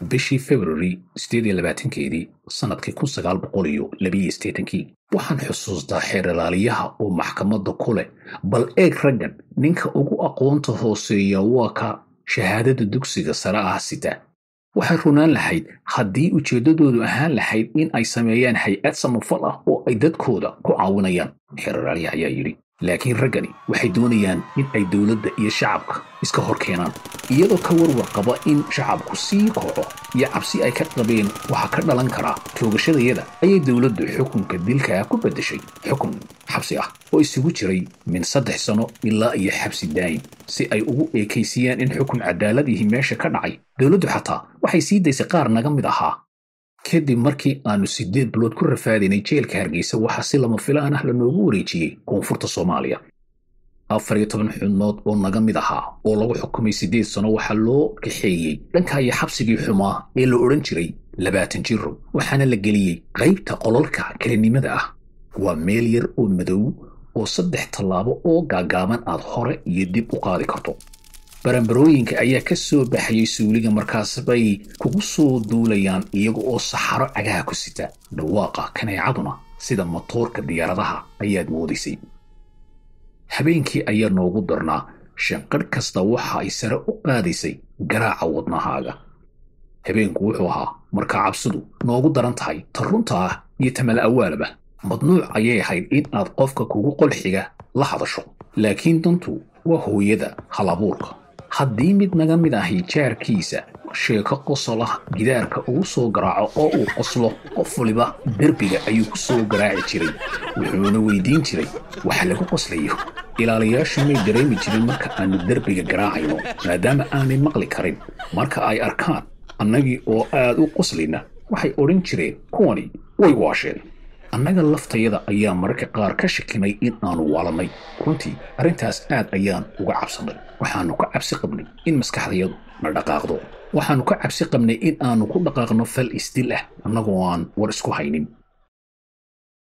bishii februari sideed iyo labaatankeedii sannadkii kun sagaal boqol iyo labiyo siddeetankii waxaan xusuustaa xeeralaaliyaha oo maxkamadda ku leh bal eeg raggan ninka ugu aqoonta hooseeya waa ka shahaadada dugsiga sare ah sita waxay runaan lahayd haddii ujeeddadoodu ahaan lahayd in ay sameeyaan hay-ad samafal ah oo ay dadkooda ku caawinayaan xeeralaaliyaha ayaa yidhi laakiin raggani waxay doonayaan in ay dowladda iyo shacabka iska hor keenaan iyadoo ka warwar qaba in shacabku sii koco iyo cabsi ay ka qabeen waxaa ka dhalan karaa toogashadayada ayay dowladdu xukunka dilkaa ku beddeshay xukun xabsi ah oo isugu jiray min saddex sano ilaa iyo xabsi daa'im si ay ugu eekaysiyaan in xukun cadaaladihi meesha ka dhacay dowladdu xataa waxay sii daysay qaar naga mid ahaa kadib markii aanu siddeed bilood ku rafaadinay jeelka hargeysa waxaa si lama filaan ah lanoogu wareejiyey koonfurta soomaaliya afar iyo toban xubnood oo naga mid ahaa oo lagu xukumay siddeed sano waxaa loo kaxeeyey dhanka iyo xabsigii xumaa ee la odhan jiray labaatan jiro waxaana la geliyey qaybta qololka kelinimada ah waa meel yar oo madow oo saddex tallaabo oo gaagaaban aad hore iyo dib u qaadi karto barambarooyinka ayaa ka soo baxayay suuliga markaas bay kugu soo duulayaan iyaga oo saxaro cagaha ku sita dhawaaqa kaneecaduna sida matoorka diyaaradaha ayaad moodaysay habeenkii ayaa noogu darnaa shanqadh kasta waxa ay sare u qaadaysay garaaca wadnahaaga habeenku wuxuu ahaa markaa cabsidu noogu daran tahay ta runta ah iyo tamal awaalaba madnuuc ayay ahayd in aad qofka kugu qolxiga la hadasho laakiin dantu waa hooyada halabuurka haddii mid naga mid ahi jaarkiisa sheeko qosolah gidaarka ugu soo garaaco oo uu qoslo qof waliba derbiga ayuu ku soo garaaci jiray wuxuuna weydiin jiray waxa lagu qoslayo ilaalayaashu may dareemi jirin marka aanu derbiga garaacayno maadaama aanay maqli karin marka ay arkaan annagii oo aad u qoslayna waxay odhan jireen kuwani way waasheen annaga laftayada ayaa mararka qaar ka shakinay in aanu waalanay runtii arrintaas aad ayaan uga cabsannay waxaannu ka cabsi qabnay in maskaxdayadu na dhaqaaqdo waxaannu ka cabsi qabnay in aanu ku dhaqaaqno fal isdil ah annagoo aan war isku haynin